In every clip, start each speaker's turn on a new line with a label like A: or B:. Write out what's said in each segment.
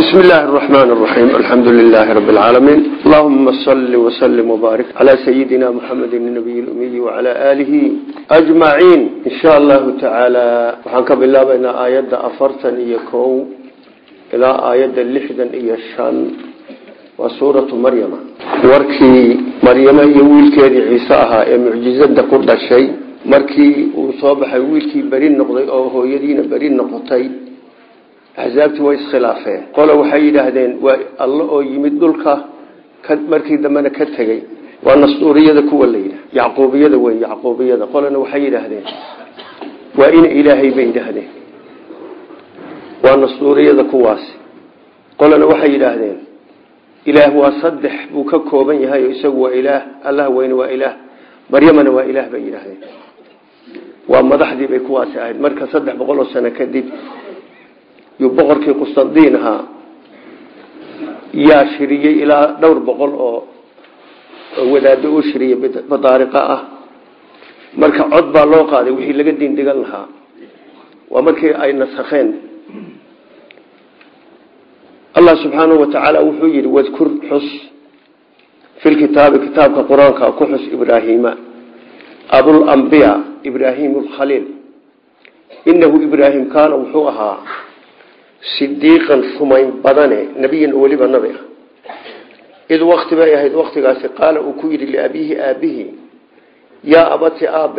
A: بسم الله الرحمن الرحيم الحمد لله رب العالمين اللهم صل وسلم وبارك على سيدنا محمد النبي الأمي وعلى آله أجمعين إن شاء الله تعالى وحنك بالله بين آيات أفرتا يكو إلى آيات اللحدا إيشان وسورة مريم وركي مريم يويل كيري عيساها معجزة كل شيء markii uu soo baxay wiilkii beri noqday oo hooyadiina beri noqotay axsaabtii way iskhilaafeen qole waxay yidhaahdeen waa alle oo yimid dhulka markii dambena ka tegey waa nasduuriyada kuwa la yidhah yacquubiyada wey yacquubiyada qolena waxay yidhaahdeen waa in ilaahay bay yidhaahdeen waa nasduuriyada kuwaasi qolena waxay yidhaahdeen ilaah waa saddex buu ka kooban yahay isagu waa ilaah allah weyne waa ilaah maryamana waa ilaah bay yidhaahdeen waa madaxdii bay kuwaasi ahayd marka saddex boqol oo sano kadib yuu boqorkii qustandiin ahaa yaa shiriyey ilaa dhowr boqol oo wadaado u shiriyey badaariqa ah marka cod baa loo qaaday wixii laga diin dhigan lahaa waa markii ay nasakheen allah subxaanahu watacaala wuxuu yidhi wadkur xus fi lkitaabi kitaabka qur-aanka ku xus ibraahiima abulambiya ibraahim alkhaliil inahu ibraahim kaana wuxuu ahaa sidiiqan rumayn badane nebiyan oo weliba nabi ah id wakti bay ahayd waktigaasi qaala uu ku yidhi liabiihi aabihi yaa abati aabe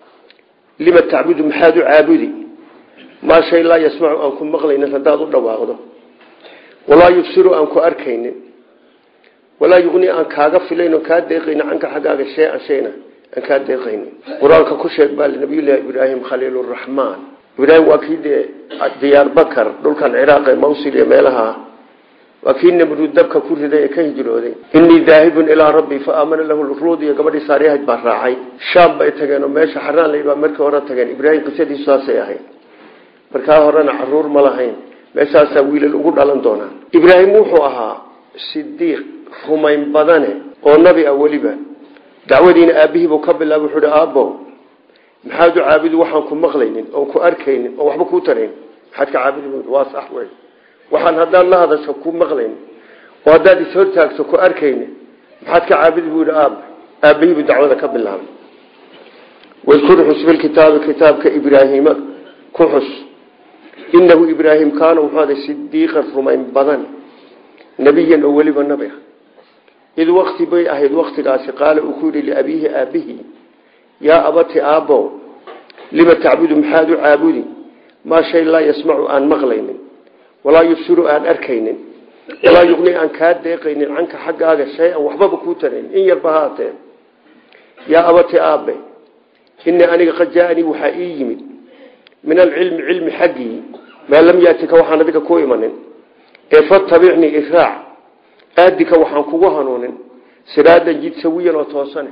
A: lima tacbudu maxaad u caabudi maa shay laa yasmacu aan ku maqlaynin haddaad u dhawaaqdo walaa yubsiru aan ku arkaynin walaa yuqni aan kaaga filayn oo kaa deeqaynin canka xaggaaga shay-an shayna aan kaa deeqaynin qur-aanka ku sheeg baa nabiyullaahi ibraahim khaliiluraxmaan ibraahim waa kii dee diyaar bakar dhulkan ciraaq ee mawsil iyo meelaha waa kii namruud dabka ku riday ee ka hijrooday inii daahibun ilaa rabbii fa aamana lahu lruud iyo gabadhii saariyahayd baa raacay shaam bay tageen oo meesha xaraan la baa markii hore tageen ibraahim qisadiisu saasay ahayd markaa horena caruur ma lahayn meeshaasaa wiilal ugu dhalan doonaa ibraahim wuxuu ahaa sidiiq rumayn badane oo nabi ah weliba dacwadiina aabihiibuu ka bilaabay wuxuu hi aabbo maxaad u caabudi waxaan ku maqlaynin oon ku arkaynin oon waxba kuu tarayn maxaad ka caabudi waa sax wey waxaan haddaad la hadasho ku maqlaynin oo haddaad ishortaagto ku arkaynin maxaad ka caabudi buu yihi aab aabihiibuu dacwada ka bilaabay wadkur xus filkitaabi kitaabka ibraahiima ku xus inahu ibraahim kaana wuxuu aday sidiiqan rumayn badan nebiyan oo weliba nabi ah id wakti bay ahayd waktigaasi qaala uu ku yidhi liabiihi aabihi yaa abati aabbow lima tacbudu maxaad u caabudi maa shay laa yasmacu aan maqlaynin walaa yubsiru aan arkaynin walaa yuqni aan kaa deeqaynin canka xaggaaga shay-an waxbaba kuu tarayn in yarba haatee yaa abati aabe inii aniga qad jaaanii waxaa ii yimid min alcilmi cilmi xaggii maa lam yaatika waxaan adiga ku imanin ee fatabicnii iraac aadika waxaan kugu hanuunin siraadan jid sawiyan oo toosane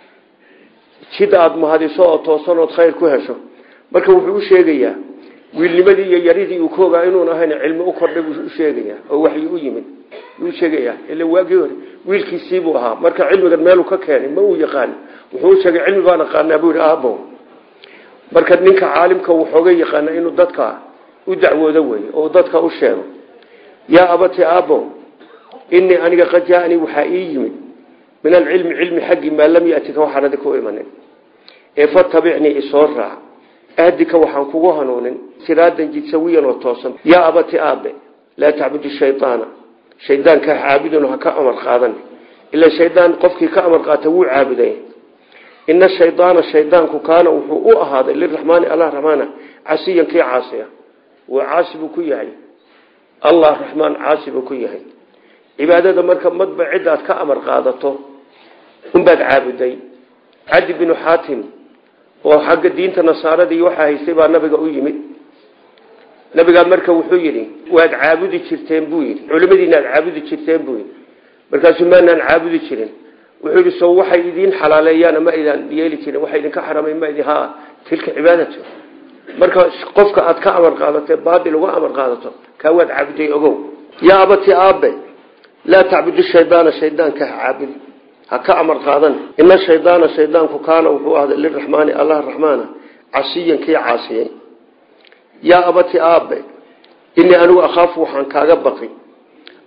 A: jid aada mahadiso oo toosan ood khayr ku hesho marka wuxuu u sheegayaa wiilnimadii iyo yaridii uu ka ogaa inuun ahayn cilmi u kordhay buu u sheegayaa oo waxyi u yimid buu u sheegayaa ila waagii hore wiilkiisiibuu ahaa marka cilmigan meeluu ka keenay ma uu yaqaan wuxuu u sheegay cilmi baan aqaanaa buu yihi aabo marka ninka caalimka wuxooga yaqaana inuu dadka u dacwoodo wey oo dadka u sheego yaa abati aabo inii aniga qad jaaanii waxaa ii yimid min alcilmi cilmi xaggii maa lam yatika waxaan adi ku imanin ee fatabicnii isoo raac aadika waxaan kugu hanuunin siraadan jidsawiyan oo toosan yaa abati aabe laa tacbudu shayaana shaydaanka caabudun ha ka amar qaadan ila shaydaan qofkii ka amar qaata wuu caabuday ina shaydaana shaydaanku kaana wuxuu u ahaaday liraxmaani allah raxmaana casiyan kii caasiya waa caasi buu ku yahay allah raxmaan caasi buu ku yahay cibaadada marka madba cidaad ka amar qaadato unbaad caabuday cadi binu xaatim oo xagga diinta nasaarada iyo waxaa haystay baa nabiga u yimid nabigaa marka wuxuu yidhi waad caabudi jirteen buu yidhi culimadiina aad caabudi jirteen buu yidhi markaasuu maanaan caabudi jirin wuxuu yidhi so waxay idiin xalaaleeyaan ma idaan yeeli jirin waxa idinka xaramay ma idin haa tilka cibaadatu marka qofka aad ka amar qaadato baadil uga amar qaadato kaa waad caabuday ogow yaa abati aabe laa tacbudu shaydaana shaydaanka ha caabudi ha ka amar qaadan ina shaydaana shaydaanku kaana wuxuu ahday liraxmaani allah raxmaana casiyan kii caasiyey yaa abati aabe inii anigu akhaafu waxaan kaaga baqi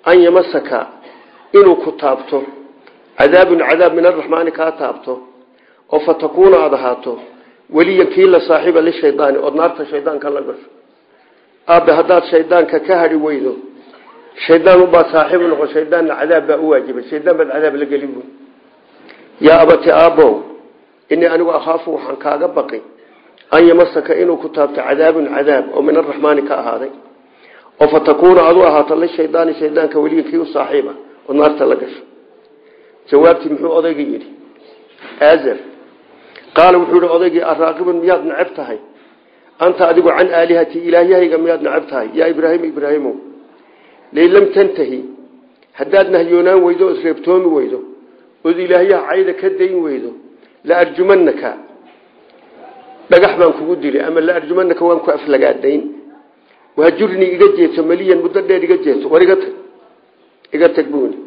A: an yamasaka inuu ku taabto cadaabun cadaab min araxmaani kaa taabto oo fatakuuna aada ahaato weliyan kii la saaxiiba lishaydaani ood naarta shaydaanka la gasho aabe haddaad shaydaanka ka hadhi weydo shaydaan ubaa saaxiib noqon shaydaanna cadaab baa u waajibay shaydaan baad cadaab la gelin buy yaa abati aabbow inii anigu akhaafu waxaan kaaga baqi an yamasaka inuu ku taabto cadaabun cadaab oo min araxmaani ka ahaaday oo fatakuuna aad u ahaato lishaydaani shaydaanka weliyan kii u saaxiiba ood naarta la gasho jawaabtii muxuu odayga yidhi aazar qaala wuxuu yihi odaygii araaqibun miyaad necab tahay anta adigu can aalihati ilaahyahayga miyaad necab tahay yaa ibraahim ibraahimow lay lam tantahi haddaad nahyoonaan weydo ood reebtoomi weydo ood ilaahyaha cayda ka dayn weydo la arjumanaka dhagax baan kugu dilay ama la arjumanaka waan ku aflagaadayn wahajurnii iga jeeto meliyan muddo dheer iga jeeto war iga tag iga tag buuni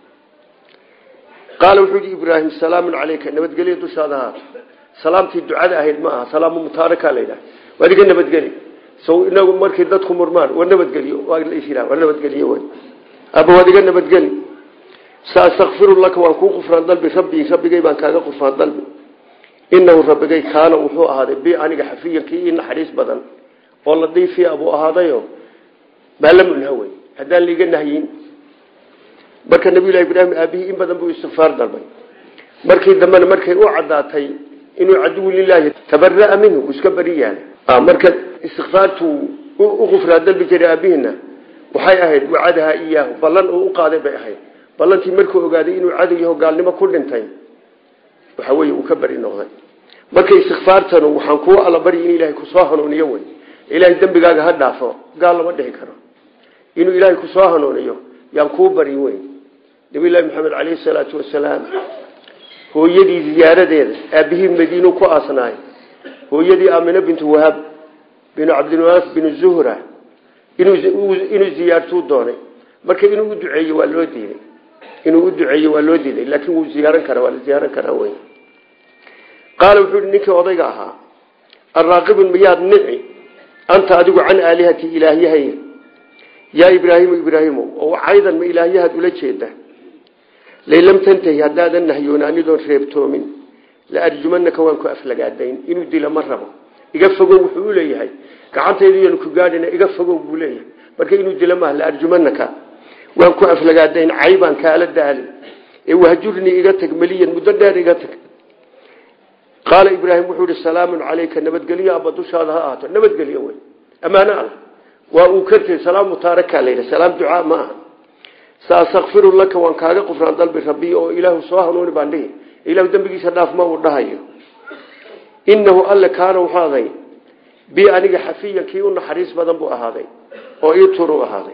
A: qaala wuxuu yihi ibraahim salaamun caleyka nabadgelyo dushaada ahaato salaamtii ducada ahayd ma aha salaamu mutaaraka la yidhaha waad iga nabadgeli so inagu markii dadku murmaan war nabadgeliyo waa la isyiraa war nabadgeliyo wy aba waad iga nabadgeli saastakfiru laka waan kuu qufraan dalbi rabbii rabbigay baan kaaga qufraan dalbi inahu rabbigay kaana wuxuu ahaaday bi aniga xafiyan kii ii naxariis badan oo la diifiya buu ahaadayo maalamunha wey haddaan liiga nahyin marka nabiyullahi ibraahim aabihii in badan buu istikfaar dalbay markii dambena markay u caddaatay inuu caduwu lilaahi tabaraa minhu iska beri yahay marka istikfaartuu u qufraa dalbi jiray aabihiina waxay ahayd wacadaha iyaahu ballan uu u qaaday bay ahayd ballantii markuu ogaaday inuu cadow yaho gaalnimo ku dhintay waxa weye uu ka beri noqday marka istikfaartanu waxaan kuu alla bari in ilaahay kusoo hanuuniyo wey ilaahay dembigaaga ha dhaafo gaal lama dhihi karo inuu ilaahay kusoo hanuuniyo yaan kuu bari wey nabiylahi maxamed caleyhi salaatu wasalaam hooyadii ziyaaradeeda aabihii madiinu ku aasnaay hooyadii aamina bintu wahab binu cabdilwaas binu zuhra inuu ziyaartuu doonay marka inuu u duceeyo waa loo diiday inuu u duceeyo waa loo diiday laakiin wuu ziyaaran karaa waa la ziyaaran karaa wey qaala wuxuu yihi ninkii odayga ahaa araaqibun miyaad nici anta adigu can aalihati ilaahyahay yaa ibraahimu ibraahimo oo caydan ma ilaahyahaad ula jeeda lay lam tantahi haddaadan nahyoonanidoon reebtoomin la arjumanaka waan ku aflagaadayn inuu dila ma rabo iga fogow wuxuu u leeyahay gacantaydan ku gaadhina iga fogow buu leeyahay marka inuu dila maaha la arjumanaka waan ku aflagaadayn caybaan kaala daalin ee wahjurnii iga tag meliyan muddo dheer iga tag qaala ibraahim wuxuu ihi salaamun calayka nabadgelyo abba dushaada ha ahaato nabadgelyo wey ammaano alla waa uu kartay salaam mutaaraka la yidhi salaam ducaa ma aha saastakfiru laka waan kaaga qufraan dalbi rabbi oo ilaahu soo hanuuni baan dhihi ilaahu dembigiisa dhaaf ma uu dhahayo inahu alle kaana wuxuu aday bi aniga xafiyan kii u naxariis badan buu ahaaday oo ii tur u ahaaday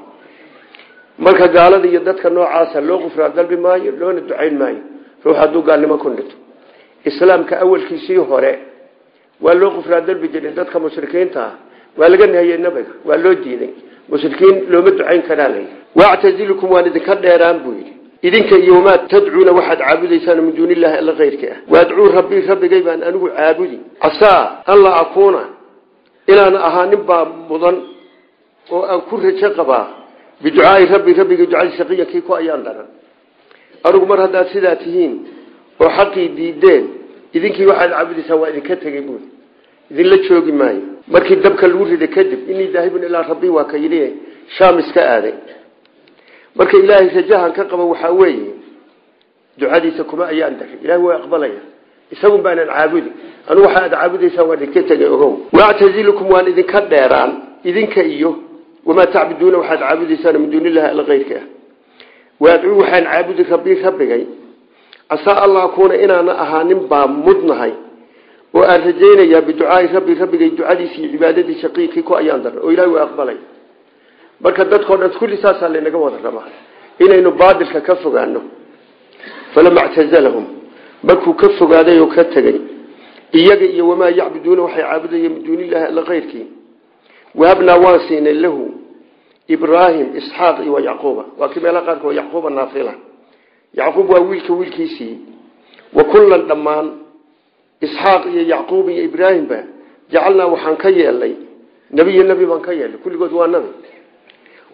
A: marka gaalada iyo dadka noocaasa loo qufraan dalbi maayo loona ducayn maayo ruux hadduu gaalnimo ku dhinto islaamka awalkiisii hore waa loo qufraan dalbi jiray dadka mushrikiinta ah waa laga nahiyey nabiga waa loo diiday mushrikiin looma ducayn karaa la wactazilukum waan idinka dheeraan buu yidhi idinka iyo wamaa tadcuuna waxaad caabudaysaan min duuni illahi alla keyrka ah waadcuu rabbii rabbigay baan anigu caabudi casaa an laa akuuna inaan ahaa nin baa mudan oo aan ku rajo qabaa biducaai rabbi rabbigay ducadii shaqiya kii ku ayaan daran anigu mar haddaad sidaa tihiin oo xaqii diideen idinkii waxaad caabudaysaan waa idinka tegey buui idinla joogi maayo markii dabka lagu riday kadib inii daahibun ilaa rabbi waa ka yidhi shaam iska aaday marka ilaahay rajahan ka qaba waxaa weeye ducadiisa kuma ayaan daray ilahay waa aqbalaya isagun baanan caabudi anu waxa aad caabudaysaan waan idinka tegay ogow wactazilukum waan idinka dheeraan idinka iyo wamaa tacbuduuna waxaad caabudaysaan min duuni illahi alla keyrka ah waadcuu waxaan caabudi rabbi rabbigay casaa alla akuuna inaana ahaanin baa mudnahay oo aan rajaynayaa biducaai rabbi rabbigay ducadiisa iyo cibaadadii shaqiiqii ku ayaan daran oo ilahay waa aqbalay marka dadkao dhan kulli saasaa laynaga wada rabaa inaynu baadilka ka fogaano falama ctazalahum markuu ka fogaaday oo ka tegey iyaga iyo wamaa yacbuduuna waxay caabudayeen min duuni illahi alla keyrkii wahabnaa waan siinay lahu ibraahim isxaaq iyo wa yacquuba waa kii meelaha qaarkood yacquuba naafila yacquub waa wiilka wiilkiisii wa kullan dhammaan isxaaq iyo yacquub iyo ibraahimba jacalnaa waxaan ka yeelnay nebiyo nebi baan ka yeelnay kulligood waa nabi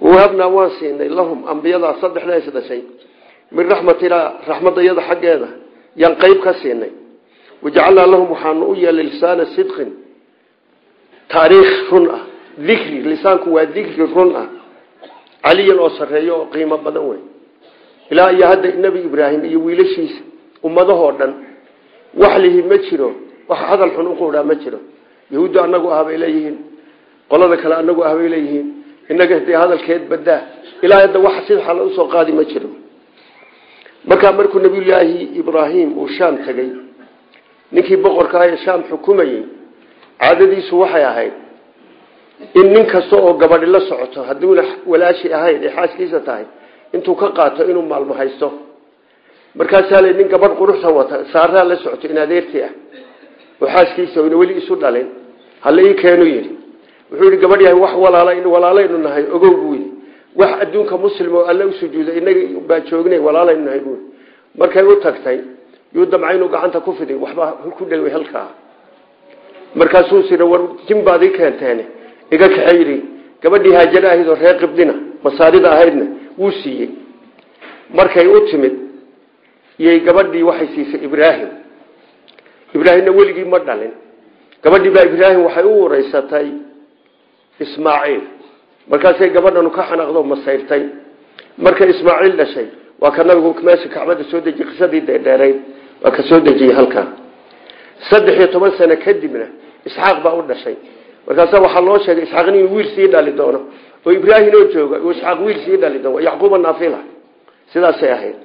A: wahabnaa waan siinay lahum ambiyadaa saddexda is dhashay min raxmatinaa raxmadayada xaggeeda yaan qeyb ka siinay wajacalnaa lahum waxaanu u yeelay lisaana sidqin taariikh run ah dikri lisaanku waa dikri run ah caliyan oo sarreeyo oo qiimo badan wey ilaa iyo hadda nebi ibraahim iyo wiilashiisa ummadahoo dhan wax lihi ma jiro wax hadal xun uquudhaa ma jiro yahuuddu anagu ah bay leeyihiin qolada kale anagu ah bay leeyihiin inaga dee hadalkeed badaa ilaa hadda wax sida xala usoo qaadi ma jiro markaa markuu nabiyulaahi ibraahim uu shaam tegey ninkii boqorka ah ee shaam xukumayey caadadiisu waxay ahayd in nin kasta oo gabadhi la socoto hadduuna walaashi ahayn ee xaaskiisa tahay intuu ka qaato inuu maalmo haysto markaasaa la nin gabadh quruxsan wata saaraa la socoto in adeertii ah oo xaaskiisa oyna weli isu dhalin hala ii keenu yidhi wuxuu yidhi gabadh yahay wax walaala walaalaynu nahay ogow buu yidhi wax adduunka muslim oo alle u sujuuday inaga baa joognay walaalaynu nahay buui markay u tagtay yuu damca inuu gacanta ku fiday waxba ku dhaway halkaa markaasuu sira war jin baad ii keenteen iga kaxe yidhi gabadhii haajare ahayd oo reer qibdina masaarida ahaydna wuu siiyey markay u timid iyay gabadhii waxay siisay ibraahim ibraahimna weligii ma dhalin gabadhii baa ibraahim waxay u wareysatay ismaaciil markaasay gabadhanu ka xanaaqdo masayrtay markay ismaaciil dhashay waa ka nabigu meesha kacbada soo dejiyey qisadii deedheerayd waa ka soo dejiyey halkaa saddex iyo toban sano kadibna isxaaq baa u dhashay markaasa waxaa loo sheegay isxaaq inuu wiil sii dhali doono oo ibraahim oo jooga uu isxaaq wiil sii dhali doono yacquuba naafila sidaasay ahayd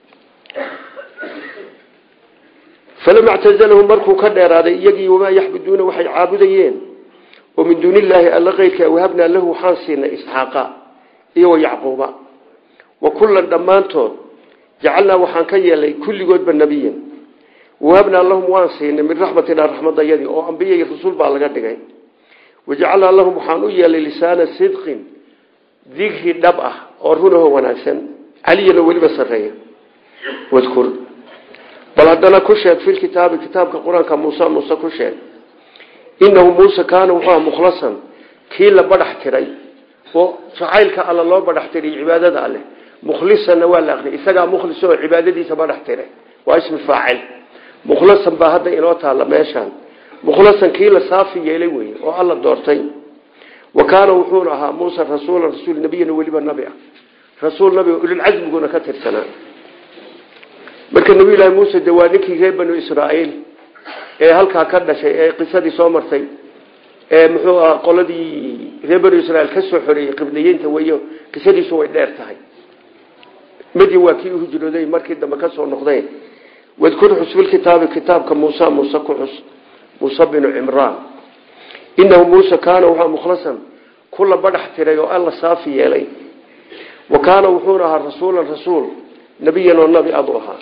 A: falama ctazalahum markuu ka dheeraaday iyagii wamaa yaxbuduuna waxay caabudayeen oo min duuni illaahi alla keyrka wahabnaa lahu waxaan siinay isxaaqa iyo wa yacquuba wa kullan dhammaantood jacalnaa waxaan ka yeelay kulligoodba nebiyan wahabnaa lahum waan siinay min raxmatinaa raxmadayadii oo ambiya iyo rasuul baa laga dhigay wajacalnaa lahum waxaan u yeelay lisaana sidqin dikri dhab ah oo runahoo wanaagsan caliyana weliba sarreeya wadkur bal haddana ku sheeg fi kitaabi kitaabka qur-aanka muuse muuse ku sheeg inahu muuse kaana wuxuu aha mukhlasan kii la badhax tiray oo jacaylka alla loo badhax tiray cibaadada alleh mukhlisanna waa la aqriyay isagaa mukhlis oo cibaadadiisa badhax tiray waa ismi faacil mukhlasan baa hadda inoo taalla meeshaan mukhlasan kii la saafi yeelay weye oo alla doortay wa kaana wuxuuna ahaa muuse rasuula rasuul nabiyana weliba nabi ah rasuul nabi ulilcasmiguna ka tirsanaa marka nabiyullaahi muuse de waa ninkii reer banu israa'iil ee halkaa ka dhashay ee qisadii soo martay ee muxuu aha qoladii reer banu israiil ka soo xoreeyey qibdiyiinta weyo qisadiisu way dheer tahay madi waa kii uhijrooday markii dambe ka soo noqdeen wadkur xus filkitaabi kitaabka muusa muuse ku xus muuse binu cimraan inahu muuse kaana wuxua mukhlasan kula badhax tiray oo alla saafi yeelay wa kaana wuxuuna ahaa rasuulan rasuul nabiyan oo nabi adu ahaa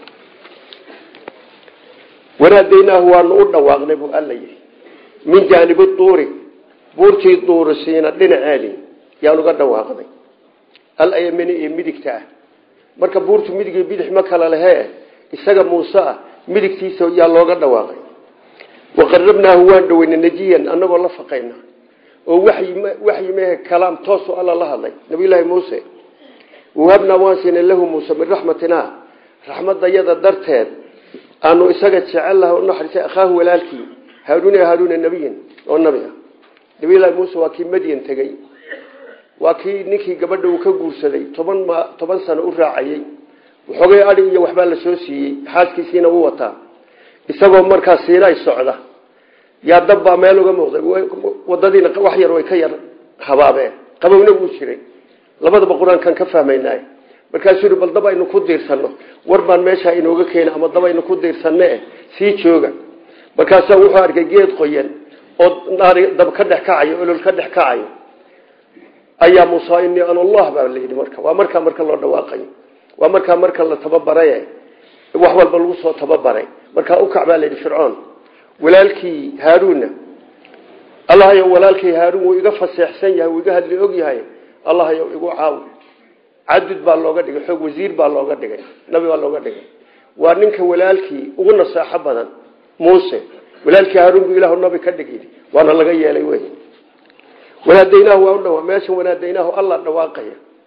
A: wanaadaynaahu waanu u dhawaaqnay buu alla yihi min jaanibi duuri buurtii duuri siina dhinaceedii yaan uga dhawaaqnay alayamini iyo midigta ah marka buurtu midig iyo bidix ma kala lehee isaga muuse ah midigtiisa yaa looga dhawaaqay waqarabnaahu waan dhaweynay najiyan anagoo la faqayna oo waxyi mehe kalaam toosu alla la hadlay nabiyulaahi muuse wahabnaa waan siinay lahu muuse min raxmatinaa raxmadayada darteed aanu isaga jecellaha unaxariisay akhaahu walaalkii haaruuna haaruuna nebiyan oo nabi ah nabiyullaahi muuse waa kii madyan tegey waa kii ninkii gabadha uu ka guursaday toban m toban sano u raacayey waxoogay adi iyo waxbaa la soo siiyey xaaskiisiina u wataa isagoo markaa siinay socda yaa dabbaa meel uga muuqday wadadiina wax yar way ka yar habaabeen qabowna wuu jiray labadaba qur-aankan ka fahmaynaay markaasuu yidhi bal dab aynu ku diirsano war baan meeshaa inooga keena ama dab aynu ku diirsanne sii jooga markaasaa wuxuu arkay geed qoyan oo naari dab ka dhex kacayo olol ka dhex kacayo ayaa muusa inii an allah baa layidhi marka waa markaa marka loo dhawaaqayo waa markaa marka la tababaray wax walba lagu soo tababaray markaa ukac baa layidhi fircoon walaalkii haaruunna allahayo walaalkii haaruun wuu iga faseexsan yahay wuu iga hadli og yahay allahayo igu caawi cadud baa looga dhigay xoog wasiir baa looga dhigay nabi baa looga dhigay waa ninka walaalkii ugu nasaaxo badan muuse walaalkii haaruun buu ilaahu nabi ka dhig waana laga yeelay wey wanaadaynaahu waa u dhawa meesha wanaadaynaahu alla dhawaaqaya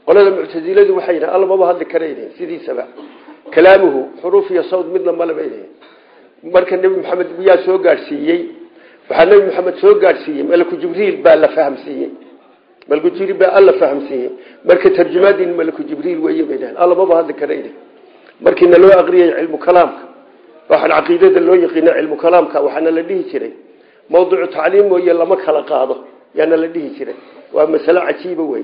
A: qolada muctasiladu waxay yidhahan alla maba hadli karaynin sidiisaba kalaamuhu xuruuf iyo sawd midna maleba yidhahen marka nebi maxamed yaa soo gaadhsiiyey waxaa nebi maxamed soo gaadhsiiyey malaku jibriil baa la fahamsiiyey malaku jibriil baa alla fahamsiiyey marka tarjumaadiin malaku jibriil weeye bay dhahen alla maba hadli karaynin markiina loo aqriyay cilmu kalaamka waxaan caqiidada loo yaqiina cilmu kalaamka waxaana la dhihi jiray mawduucu tacliim mooye lama kala qaado yaana la dhihi jiray waa masalo cajiiba wey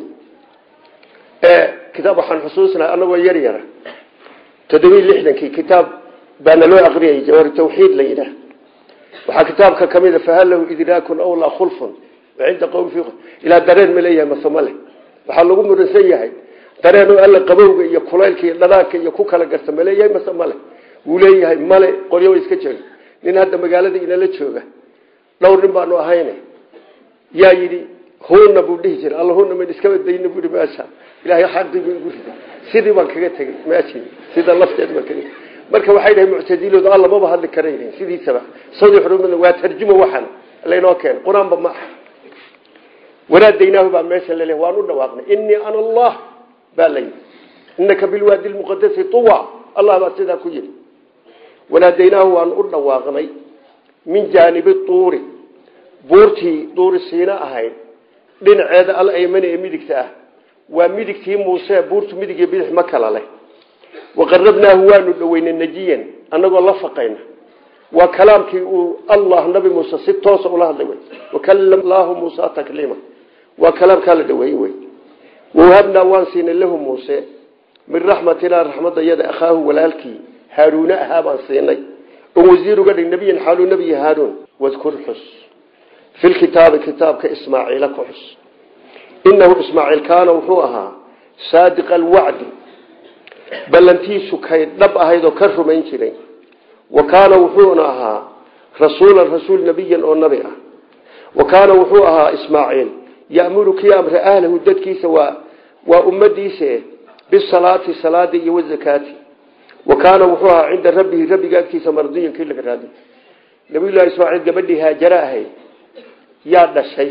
A: kitaab waxaan xusuusnahay anagoo yar yara toddobiy lixdankii kitaab baana loo aqriyay jawahir tawxiid la yidhaah waxaa kitaabka kamida fahal lahu idraakun aw laa khulfun cinda qowm fi ilaa dareen ma leeyahay mase male waxaa lagu muransan yahay dareen oo alla qabowga iyo kulaylka iyo dhanaanka iyo ku kala garta ma leeyahay mase male wuu leeyahay male qoryo iska jooga nin hadda magaalada inala jooga dhowr nin baanu ahayne yaa yidhi huna buu dhihi jiray alla huna man iskaba dayna bui meesha ilahay xaqii bu igu riday sidii baan kaga tegey meeshii sida lafteed baan kaga marka waxay dhahay muctadiloodu alla maba hadli karaynin sidiisaba sawdi xurumada waa tarjumo waxan laynoo keenay qur-aanba ma aha wanaadaynaahu baa meesha laleeyahay waan u dhawaaqnay innii ana allah baa la yidhi innaka bilwaadi lmuqadasi tuwa allah baa sidaa ku yidhi wanaadaynaahu waan u dhawaaqnay min jaanibi tuuri buurtii duuri siina ahayd dhinaceeda alaymani ee midigta ah waa midigtii muuse buurtu midig iyo bidix ma kala leh waqarabnaahu waanu dhoweynay najiyan anagoo la faqayna waa kalaamkii uu allah nabi muuse si toosa ula hadlay wey wakalam laahu muusa takliima waa kalaamkaa la dhaweeyey wey wawahabnaa waan siinay lahu muuse min raxmatinaa raxmadayada akhaahu walaalkii haaruune ahaa baan siinay oo wasiir uga dhig nebiyan xaaluu nebiy haaruun wadkur xus fi lkitaabi kitaabka ismaaciila ku xus inahu ismaaciil kaana wuxuu ahaa saadiqa alwacdi ballantiisu kay dhab ahayd oo ka rumayn jiray wa kaana wuxuuna ahaa rasuulan rasuul nebiyan oo nabi ah wa kaana wuxuu ahaa ismaaciil ya'muru kii amre ahlahu dadkiisa waa waa ummadiise bisalaati salaadii iyo wazakaati wa kaana wuxuu ahaa cinda rabbihi rabbiga agtiisa mardiyan kii laga raadi nabiyullahi ismaaciil gabadhii haajare ahayd yaa dhashay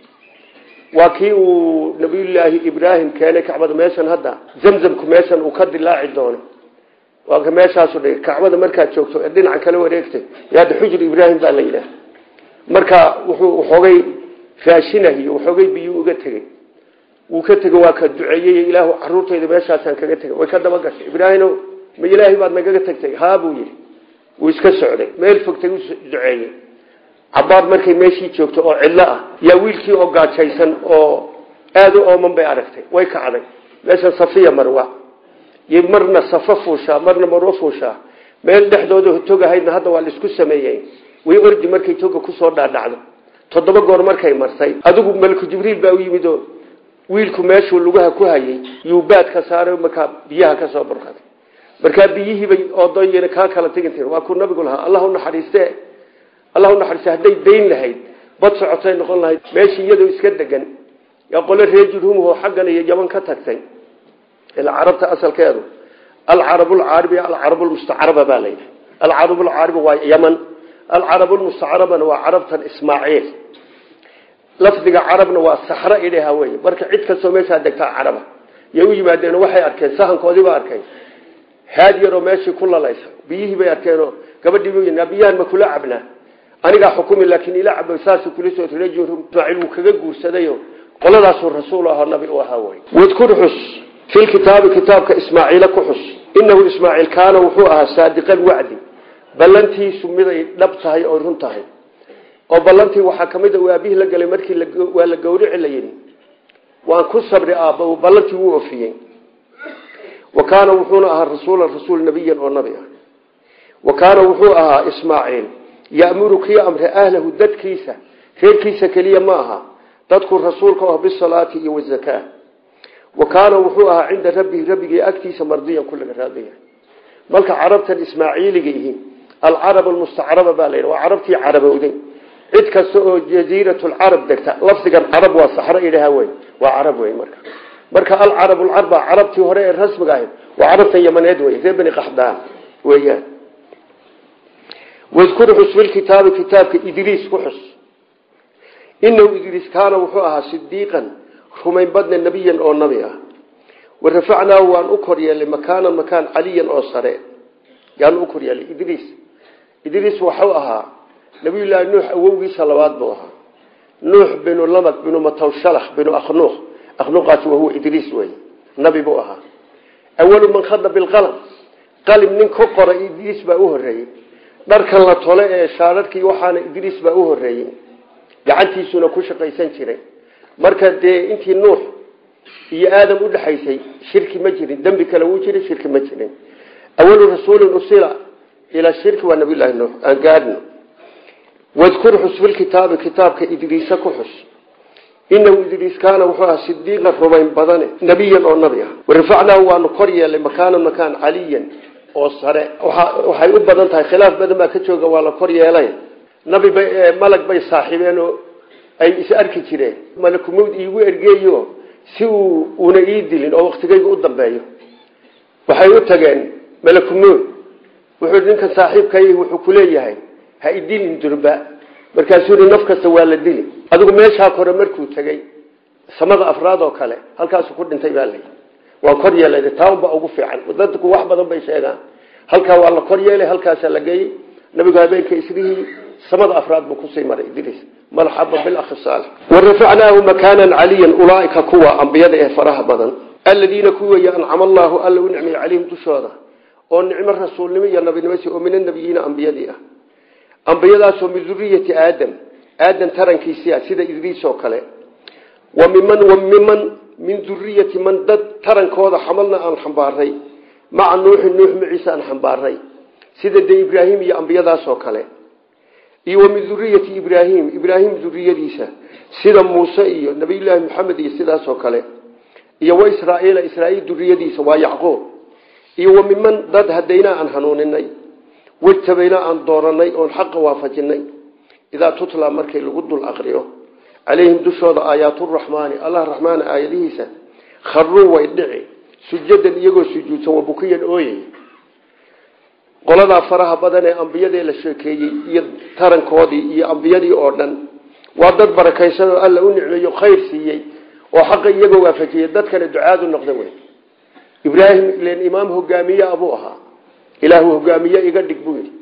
A: waa kii uu nabiyullaahi ibraahim keenay kacbada meeshan hadda zamzamku meeshan uu ka dilaaci doono waa ka meeshaasu dhigay kacbada markaad joogto ee dhinacan kala wareegtay yaada xujur ibraahim baa la yidhaah marka wuxuu waxoogay raashinahiyo waxoogay biyuu uga tegey wuu ka tegey waa ka duceeyey ilaahu caruurtayda meeshaasaan kaga tegay way ka daba gashay ibraahino ma ilaahay baad nagaga tagtay haa buu yidhi wuu iska socday meel fogtay u duceeyey cabaar markay meeshii joogto oo cidlo ah yaa wiilkii oo gaajaysan oo aada u ooman bay aragtay way kacday meesha safiya marwa y marna safo fuushaa marna marwo fuushaa meel dhexdooda tog ahaydna hadda waa laisku sameeyey way ordi markay toga kusoo dhaadhacdo toddoba goor markay martay adigu malku jibriil baa u yimid oo wiilku meeshuu lugaha ku hayay yuu baad ka saaray markaa biyaha ka soo burqaday markaa biyihiibay oodoon kaa kala tegin tir waa kuu nabigu lahaa allah unaxariiste allah unaxariiste hadday dayn lahayd bad socotay noqon lahayd meeshii iyadoo iska degan yaa qole reer jurhumho xaggan iyo yaman ka tagtay ila carabta asalkeedu alcarab lcaaribi alcarab lmustacraba baa la yidhi alcarab lcaaribi waa yaman alcarab lmustacrabana waa carabtan ismaaciil lafdiga carabna waa saxro idhaha wey marka cid kastoo meeshaa degtaa caraba yay u yimaadeen waxay arkeen sahankoodiiba arkeen haad yaroo meeshii ku lalaysa biyihii bay arkeenoo gabadhii biyahan ma kula cabnaa anigaa xukumi laakiin ila cabo saasuu kula soo rajul ismaaciil wuu kaga guursadayo qoladaasuu rasuul ahoo nabi u ahaa wey wadkur xus fi kitaabi kitaabka ismaaciila ku xus inahu ismaaciil kaana wuxuu ahaa saadiqan wacdi ballantiisu miday dhab tahay oo run tahay oo ballantii waxaa kamid a aabihii la galay markii waa la gawrici la yidhi waan ku sabri aabba ballantii wuu ofiyey wa kaana wuxuuna ahaa rasuulan rasuul nabiyan oo nabi ah wa kaana wuxuu ahaa ismaaciil ya'muru kii amre ahlahu dadkiisa reerkiisa keliya ma aha dadku rasuulka ah bisalaati iyo wazakaa wa kaana wuxuu ahaa cinda rabbihi rabbigii agtiisa mardiyan ku laga raadaya marka carabtan ismaaciiliga ihi alcarab almustacraba baa la waa carabtii carabowday cid kasta oo jaziiratulcarab degta lafdigan carab waa saxro idhaha wey waa carab wey marka marka alcarab lcarba carabtii hore ee rasmiga ahayd waa carabtan yamaneed wey reer bani qaxdaan weeyaan wadkur xus filkitaabi kitaabka idriis ku xus inahu idriis kaana wuxuu ahaa sidiiqan rumayn badna nebiyan oo nabi ah warafacnaahu waan u kor yeelay makaanan makaan caliyan oo sare yaan u kor yeelay idriis idriis waxuu ahaa nabiyullaahi nuux awowgiisa labaad buu ahaa nuux binu lamad binu matawshalax binu akhnuuq akhnuuqaasi wahuwa idriis wey nabi buu ahaa awalu man khada bilqalam qalim nin ku qora idriis baa u horeeyey dharkan la tole ee shaararkii waxaana idriis baa u horeeyey gacantiisuna ku shaqaysan jiray marka dee intii nuux iyo aadam udhexaysay shirki ma jirin dembi kale wuu jiray shirki ma jirin awalu rasuulin usila ilaa shirki waa nabiyullaahi nuux aan gaadhno wadkur xus filkitaabi kitaabka idriisa ku xus inahu idriis kaana wuxuu ahaa sidiiqan rumayn badane nebiyan oo nabi ah warafacnaahu waanu kor yeelay makaanan makaan caliyan oo sare waxay u badan tahay khilaaf badan baa ka jooga waa la kor yeelay nabi bay malag bay saaxiibeen oo ay is arki jireen malakumawd iigu ergeeyo si uu una ii dilin oo waktigayga u dambeeyo waxay u tageen malakumawd wuxuu ninkan saaxiibkay wuxuu kuleeyahay ha idilin durba markaasuu i naf kasta waa la dili adigu meeshaa kore markuu tegey samada afraad oo kale halkaasu ku dhintay baa lay waa kor yeelay taanba ugu fiican dadku wax badan bay sheegaan halkaa waa la kor yeelay halkaasaa la geeyey nabigu habeenka isrihii samada afraad buu kusii maray idriis marxaba bilakhi saalix warafacnaahu makaanan caliyan ulaaika kuwa ambiyada ee faraha badan aladiina kuway ancama allaahu alla u nicmay calayhim dushooda oo nicmo rasuulnimo iyo nabinimasi oo min anabiyiina ambiyadii ah ambiyadaasoo min duriyati aadam aadam tarankiisia sida idriis oo kale wa miman wa miman min duriyati man dad tarankooda xamalna aan xambaaray maca nuuxin nuux maciise aan xambaaray sida dee ibraahim iyo ambiyadaasoo kale iyo wa min duriyati ibraahim ibraahim duriyadiisa sida muuse iyo nabiyullaahi maxamed iyo sidaasoo kale iyo wa israaiila israaiil duriyadiisa waa yacquub iyo wa miman dad hadaynaa aan hanuuninay wajtabaynaa aan dooranay oon xaqa waafajinay idaa tutla markii lagu dul aqriyo calayhim dushooda aayaaturaxmaani allah raxmaan aayadihiisa kharuu way dhici sujadan iyagoo sujuudsan wabukiyan ooyay qoladaa faraha badan ee ambiyadee la sheekeeyey iyo tarankoodii iyo ambiyadii oo dhan waa dad barakaysan oo alla u nicmeeyo khayr siiyey oo xaqa iyagoo waafajiyey dadkana ducaadu noqda wey ibraahim ilen imaam hogaamiye abuu ahaa ilaahu hogaamiye iga dhig buu yidhi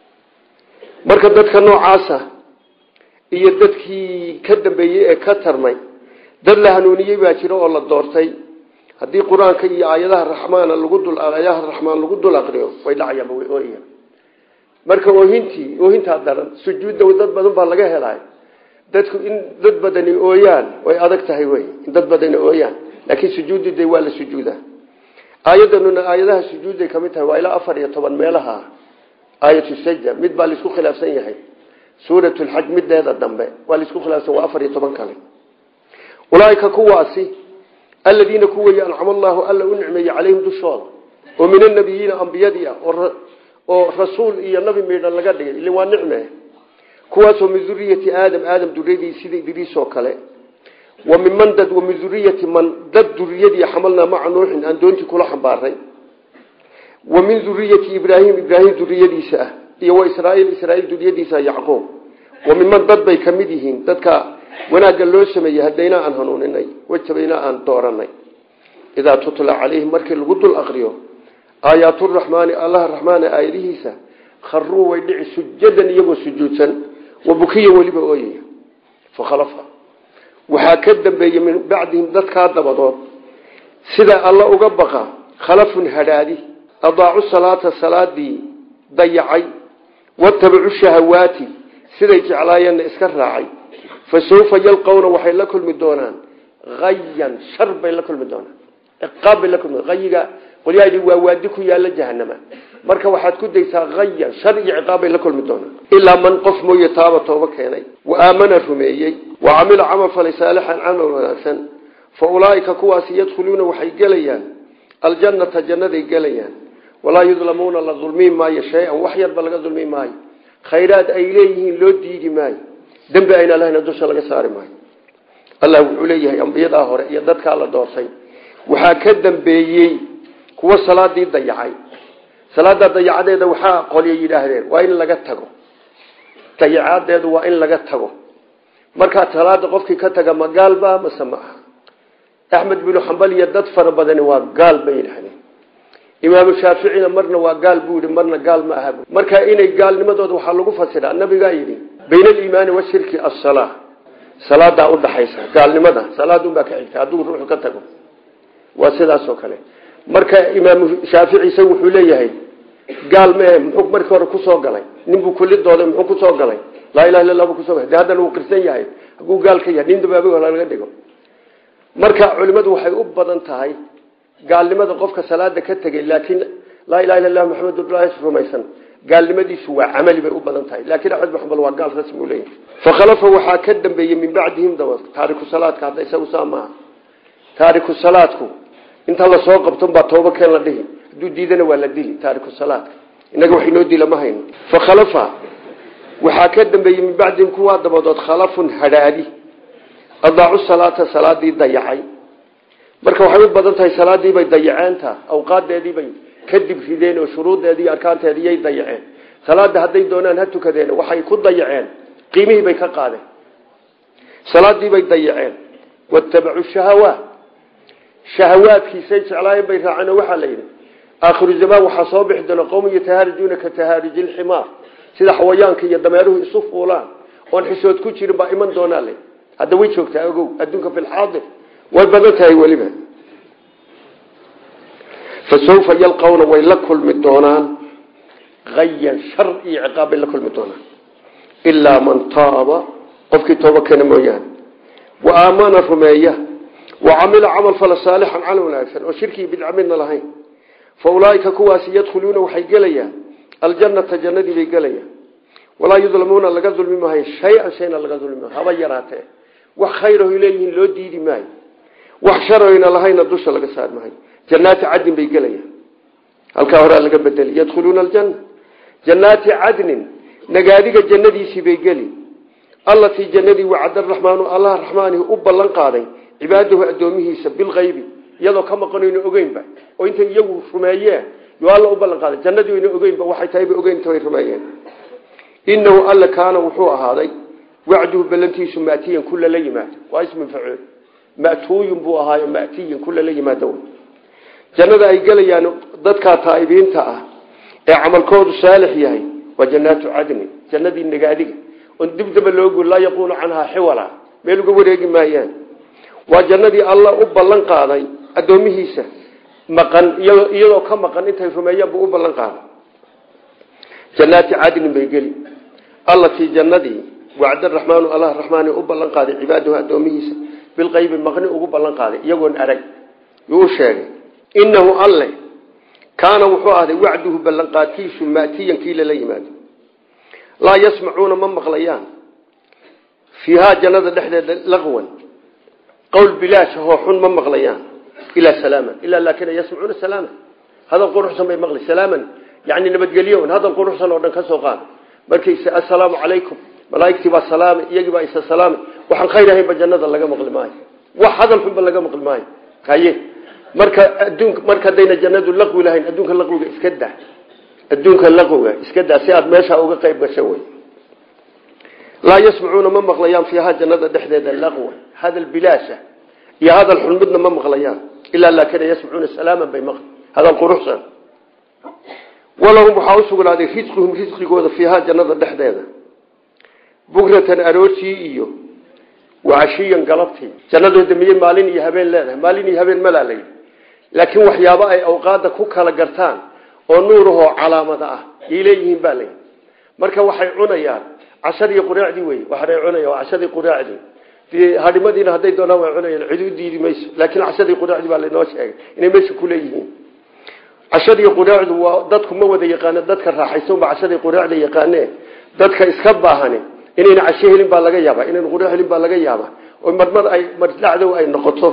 A: marka dadka noocaasa iyo dadkii ka dambeeyey ee ka tarmay dad la hanuuniyey baa jira oo la doortay haddii qur-aanka iyo aayadaha raxmaana lagu dul aayadaha raxmaan lagu dul aqriyo way dhacayaanba way ooyayaan marka oohintii oohintaa daran sujuudda dad badan baa laga helay dadku in dad badani ooyaan way adag tahay wey in dad badani ooyaan laakiin sujuuddu de waa la sujuudaa aayadanuna aayadaha sujuudday kamid tahay waa ilaa afar iyo toban meelaha aayatu sajda mid baa laisku khilaafsan yahay suurat lxaj mideeda dambe waa laisku khilaafsan waa afar iyo toban kale ulaaika kuwaasi aladiina kuway ancama allaahu alla u nicmeeyey calayhim dushooda oo min anabiyiina ambiyadii ah oo rasuul iyo nabi miidhan laga dhigay ilin waa nicme kuwaasoo min duriyati aadam aadam duriyadii sida idriis oo kale wa minman dad wa min duriyati man dad duriyadii xamalnaa maca nuuxin aan doontii kula xambaaray wa min duriyati ibraahim ibraahim duriyadiisa ah iyo wa israaiil israaiil duriyadiisa yacquub wa minman dad bay ka mid yihiin dadka wanaagga loo sameeyey hadaynaa aan hanuuninay wajabaynaa aan dooranay idaa tutla calayhim markii lagu dul aqriyo aayaaturaxmaani allaha raxmaana aayadihiisa kharuu way dhici sujadan iyagoo sujuudsan wa bukiya weliba ooyaya fakhalafa waxaa ka dambeeyey min bacdihim dadkaa dabadood sida alla uga baqa khalafun hadhaadi adaacu salaata salaadii dayacay watabacu shahawaati siday jeclaayeenna iska raacay fa sawfa yalqawna waxay la kulmi doonaan ayan shar bay la kulmi doonaan ciqaab bay la kulmi ayiga qolyaha waa waadi ku yaala jahanama marka waxaad ku daysaa ayan shar iyo ciqaab bay la kulmi doonaan ilaa man qof mooye taaba tooba keenay wa aamana rumeeyey wa camila camal falay saalixan camal wanaagsan fa ulaaika kuwaasi yadkhuluuna waxay gelayaan aljannata jannaday gelayaan walaa yudlamuuna la dulmi maayo shay-an wax yarba laga dulmi maayo khayraad ay leeyihiin loo diidi maayo dembi ayna lahayna dusha laga saari maayo allah wuxuu leeyahay ambiyadaa hore iyo dadkaa la doortay waxaa ka dambeeyey kuwa salaadii dayacay salaada dayacadeeda waxaa qolya yidhaahdeen waa in laga tago dayacadeedu waa in laga tago markaa salaada qofkii ka taga magaalba mase ma aha axmed binu xambal iyo dad fara badani waa gaal bay yidhahdeen imaamu shaaficina marna waa gaal buu yihi marna gaal ma aha marka inay gaalnimadooda waxaa lagu fasiraa nabigaa yidhi bayna aliimaani washirki asala salaadaa udhaxaysa gaalnimada salaadunbaa ka xigta hadduu ruuxu ka tago waa sidaas oo kale marka imaamu shaafici isagu wuxuu leeyahay gaal mee muxuu markii hore kusoo galay ninbuu kulidooday muxuu kusoo galay laa ilaha illa lah buu kusoo galay de haddana uu qirsan yahay hadduu gaal ka yahay nin dabaabi laga dhigo marka culimadu waxay u badan tahay gaalnimada qofka salaada ka tegay laakiin laa ilaha illa lah maxamed rumaysan gaalnimadiisu waa camali bay u badan tahay laakiin axmed bin xambal waa gaal rasmi u leeyahay fakhalafa waxaa ka dambeeyey min bacdihim daba taariku salaadka hadda isagu saa maaha taariku salaadku inta lasoo qabton baa tooba keen la dhihi hadduu diidana waa la dili taariku salaadka innaga wax inoo dila ma hayno fakhalafa waxaa ka dambeeyey min bacdihim kuwaa dabadood khalafun hadhaadi adaacu salaata salaadii dayacay marka waxay u badan tahay salaadiibay dayaceenta awqaadeediibay kadib rideen oo shuruudeedii arkaanteediyay dayaceen salaada hadday doonaan ha tukadeen waxay ku dayaceen qiimihii bay ka qaadeen salaadiibay dayaceen watabacu shahawaat shahawaadkiisay jeclaayeen bay raaceen oo waxaa la yidhi aakhiru zamaan waxaa soo bixi doona qowman yatahaarijuuna ka tahaariji lximaar sida xawayaanka iyo dameeruhu isu fuulaan oon xisood ku jirin baa iman doonaa le hadda way joogtaa ogow adduunka fi lxaadir way badan tahay weliba fa sawfa yalqawna way la kulmi doonaan ayan shar iyo ciqaab bay la kulmi doonaan ilaa man taaba qofkii tooba keena mooyaane wa aamana rumeeya wa camila camal fala saalixan camal wanaagsan oo shirkii bidca midna lahayn fa ulaaika kuwaasi yadkhuluuna waxay gelayaan aljannata jannadii bay gelayaan walaa yudlamuuna laga dulmi maayo shay-an shayna laga dulmi maayo haba yaraatee wax khayrahoy leeyihiin loo diidi maayo wax sharoyna lahayna dusha laga saar maayo jannaati cadnin bay gelayaan halkaa horaa laga bedeli yadkhuluuna aljanna jannaati cadnin nagaadiga jannadiisii bay geli allatii jannadii wacada raxmaanu allah raxmaanihi u ballan qaaday cibaadahu addoomihiisa bilkaybi iyadoo ka maqanayno ogeynba oo intay iyagu rumeeyeen yo alla u ballan qaaday jannadii wayna ogeynba waxay tahay bay ogeyn way rumeeyeen inahu alla kaana wuxuu ahaaday wacduhu ballantiisu matiyan kula la yimaado waa ismin facuul matuuyin buu ahaayo matiyin kula la yimaado jannada ay gelayaan dadkaa taa'ibiinta ah ee camalkoodu saalix yahay waa jannaatu cadni jannadii nagaadiga oon dibdaba loogu laa yaquunu canhaa xiwala meel uga wareegi maayaan waa jannadii alla u ballan qaaday addoomihiisa maqan iyadoo ka maqan intay rumeeyaan buu u ballan qaaday jannaati cadnin bay geli allatii jannadii wacda raxmaanu allah raxmaani u ballan qaaday cibaadahu addoomihiisa bilqaybi maqni ugu ballan qaaday iyagoon arag yuu u sheegay inahu alle kaana wuxuu ahday wacduhu ballanqaadkiisu matiyan kii lala yimaado laa yasmacuuna ma maqlayaan fiihaa jannada dhexdeeda laqwan qowl bilaash hoo xun ma maqlayaan ilaa salaaman ilaa laakina yasmacuuna salaama hadal quruxsan bay maqli salaaman yani nabadgelyo hadal quruxsan oo dhan ka soo qaada markayse assalaamu calaykum malaaigtii baa salaamay iyagii baa isa salaamay waxaan khayr ahaynba jannada laga maqli maayo wax hadal xunba laga maqli maayo haye marka adduunka marka haddayna jannadu laqwi lahayn adduunka laqwiga iska daa adduunka laqwiga iska daa si aad meesha uga qayb gasho wey laa yasmacuuna ma maqlayaan fiihaa jannada dhexdeeda laqwa hadal bilaasha iyo hadal xun midna ma maqlayaan ilaa laakina yasmacuuna salaaman bay maqli hadal quruxsan walahum waxaa usugnaaday risquhum risqigooda fiihaa jannada dhexdeeda bukratan aroortii iyo wacashiyan galabtii jannadooda miyey maalin iyo habeen leedahay maalin iyo habeen malaa layidhi laakiin waxyaabo ay awqaada ku kala gartaan oo nuurahoo calaamada ah yay leeyihiin baa layidhi marka waxay cunayaan cashadii quraacdii wey waxay cunayaan waa cashadii quraacdii dee hadhimadiina hadday doonaan way cunayaan cid u diidi mayso laakiin cashadii quraacdii baa laynoo sheegay inay meesha ku leeyihiin cashadii quraacdu waa dadku ma wada yaqaano dadka raaxaysanba cashadii quraacda yaqaane dadka iska baahani inayna casho helin baa laga yaaba inayna qura helin baa laga yaaba oo marmar ay mardhacdow ay noqoto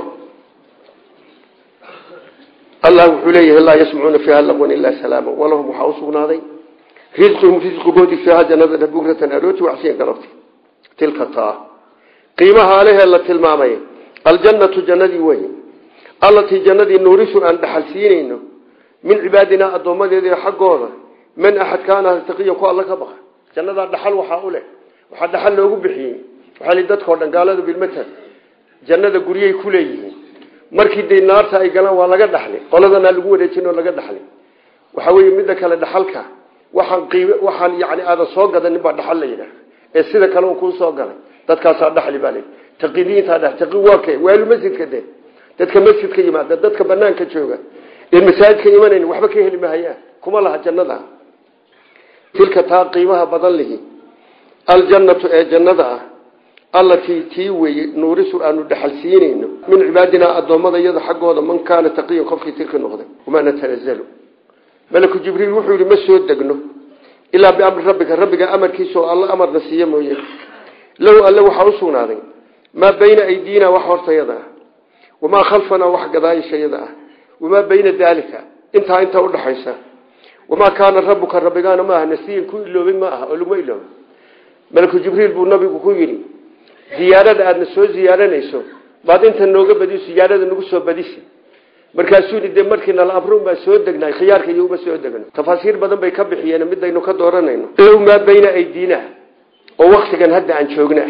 A: allah wuxuu leeyahay laa yasmacuuna fiiha laqwan ilaa salaama walahum waxaa usugnaaday risquhum risqigoodii fiiha jannada bugratan arooti wacsiyan galabti tilka taa qiimaha alehee la tilmaamay aljannatu jannadii wey allatii jannadii nuurisu aan dhaxal siinayno min cibaadinaa addoommadeeda xaggooda man axad kaana taqiya ku alla ka baqa jannadaa dhaxal waxaa u leh waxaa dhaxal loogu bixiyey waxaa li dadkao dhan gaalada bilmatan jannada guryay ku leeyihiin markii dee naarta ay galaan waa laga dhaxli qoladanaa lagu wareejin oo laga dhaxli waxa weeye midda kale dhaxalka waxaan qiib waxaan yani aadan soo gadanin baa dhaxal la yidhaah ee sida kale un kuu soo galay dadkaasaa dhaxli baa lay taqidiintaa dha taqi waa kee waalu masjidka de dadka masjidka yimaada dadka banaanka jooga ee masaajidka imanayn waxba ka heli mahayaan kuma laha jannada tilka taa qiimaha badan lihi aljannatu ee jannada ah allatii tii weye nuurisu aanu dhaxal siinayno min cibaadinaa addoommada iyada xaggooda man kaana taqiyan qofkii tilka noqday wamaa natanazalu malaku jibriil wuxuu yihi ma soo degno ilaa biamri rabbika rabbiga amarkiisa oo alla amarna siiye mooye lahu alle waxaa u sugnaaday maa bayna aydiina wax hortayada ah wamaa khalfanaa wax gadaayishayada ah wamaa bayna daalika intaa inta udhaxaysa wamaa kaana rabuka rabbigaana maaha nasiyan ku iloobay ma aha oo laguma ilooba malaku jibriil buu nabigu ku yidhi ziyaarada aadna soo ziyaaranayso baad inta nooga badi ziyaarada nagu soo badisi markaasuu yidhi dee markii nala amrun baan soo degnay khiyaarka iyo uma soo degno tafaasiir badan bay ka bixiyeen midaynu ka dooranayno low maa bayna aydiina oo waktigan hadda aan joogna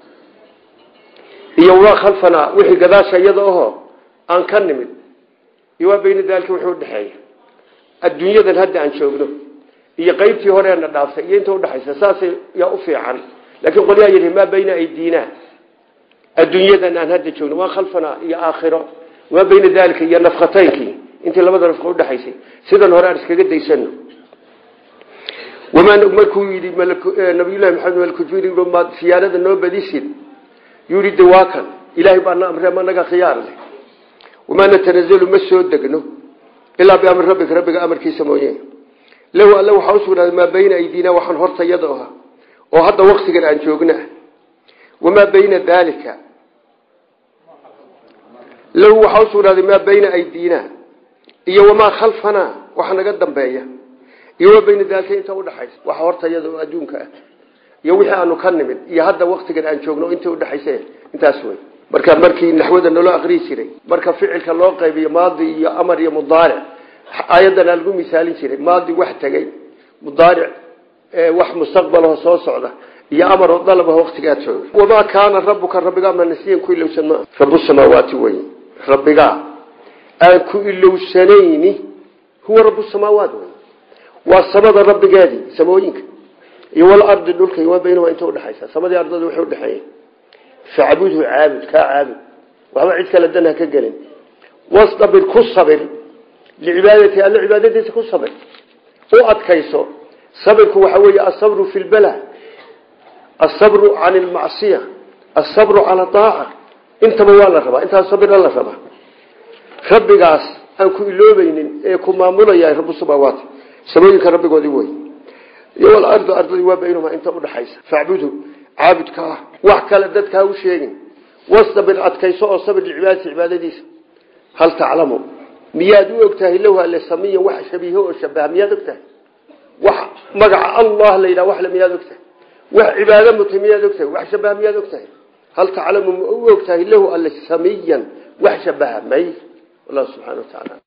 A: iyo waa khalfanaa wixii gadaasha iyada ahoo aan ka nimid iyo waa bayna daalika wuxuu udhexeeya adduunyadan hadda aan joogno iyo qaybtii horeena dhaaftay iyo inta udhexaysa saasay yaa u fiican laakiin qolyaa yidhi maa bayna aydiina adduunyadan aan hadda joogno waa khalfanaa iyo aakhiro waa bayna daalika iyo nafkataynkii intii labada nafka udhexaysay sidan hore aan iskaga daysano wamaa markuu yidhi nabiyullahi maxamed malkujuri maad siyaarada noo badisid yuu yidhi dawaakan ilaahay baana amre ma naga khiyaar leh wamaa natanazalu ma soo degno ilaa biamri rabbika rabbiga amarkiisa mooye lahu alle waxaa usugnaaday maa bayna aydiina waxaan hortayada ah oo hadda waktigan aan joogna wamaa bayna daalika lahu waxaa usugnaaday maa bayna aydiina iyo wamaa khalfanaa waxa naga dambeeya iyo wamaa bayna daalika inta udhaxaysa waxa hortayada oo adduunka ah iyo wixii aanu ka nimid iyo hadda waktigan aan joogno inta udhexaysa intaas wey marka markii naxwada naloo aqrii jiray marka ficilka loo qaybiyo maadi iyo amar iyo mudaaric aayadana lagu misaalin jiray maadi wax tegey mudaaric wax mustaqbalaho soo socda iyo amaroo dalabaho waktigaa jooga wamaa kaana rabuka rabbigaa ma nasiyan ku ilowsan maa rabu samaawaati wey rabbigaa aan ku ilowsanayni huwa rabu samaawaat wey waa samada rabbigeedii samooyinka iyo walardi dhulka waa baynahuma inta udhexaysa samadii ardada waxay udhexeeya facbudhu caabud kaa caabud waxba cid kale dan ha ka gelin wastabir ku sabir licibaadati alla cibaadadiisa ku sabir u adkayso sabirku waxa weeye asabru fi lbala asabru can lmacsiya asabru cala aaca intaba waa la rabaa intaas sabira la rabaa rabbigaas aan ku iloobaynin ee ku maamulaya rabu samaawaat samooyinka rabbigoodii wey iyo walardu ardadii waa baynahuma inta udhaxaysa facbudhu caabudka ah wax kale dadka ha u sheegin wastabir adkayso oo sabir licibaadati cibaadadiisa hal taclamu miyaad u ogtahay low alle samiyan wax shabiiho oo shabaha miyaad ogtahay wax magaca allah la yidhaha waxle miyaad ogtahay wax cibaado mutay miyaad ogtahay wax shabaha miyaad ogtahay hal taclamu ma u ogtahay lahu alle samiyan wax shabaha may wallahu subxana wa tacaala